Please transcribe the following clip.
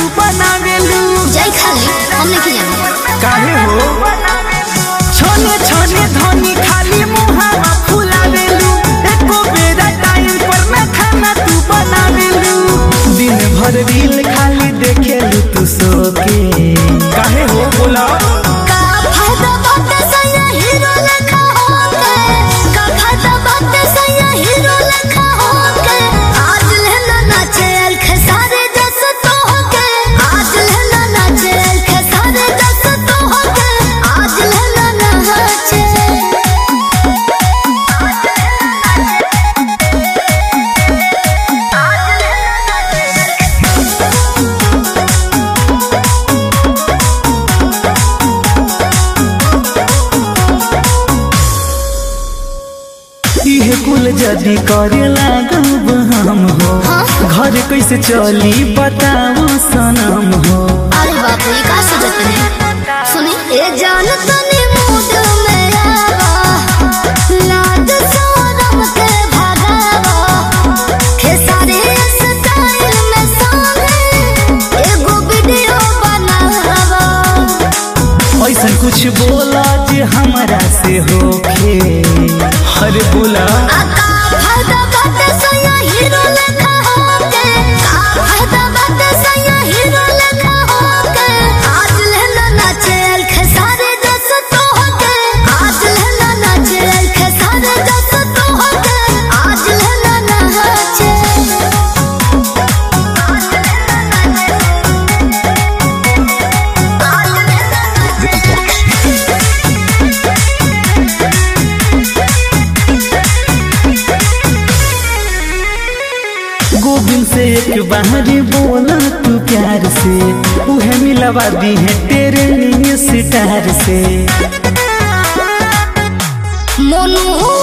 बनावेलू जाई खाली हम नहीं जाने काहे हो छोने छोने धनी खाली मुहावा फुलावेलू एको बेरा टाइम पर ना खाना तू बनावेलू दिन भर रील खाली देखेलू तू सो के काहे हो बोला का फायदा बात सया हीरो लखा होके का फायदा बात सया हीरो लखा होके आज लेना नाचे अल खसारे जस तो होके आज लेना नाचे अल खसारे जस तो होके आज लेना नाचे इहे कुल जदी करे लागब हम हो घर कैसे चली बताओ सनम हो अरे बाप रे का सोचत है सुनी ए जान तनी मूड में आवा लाज शरम के भगावा खेसारी स्टाइल में संगे एगो वीडियो बनावा ऐसा कुछ बोला जे हमरा से होखे अरे बोला आका फायदा बात सया हीरो लखा होके का फायदा बात सया हीरो लखा होके आज लेना नाचे अल खसारे जस तो होके आज लेना नाचे अल खसारे जस तो होके आज लेना नाचे आज लेना गोविंद से एक बार बोला तू प्यार से उहे मिलवा दी है तेरे लिए सितार से मोनू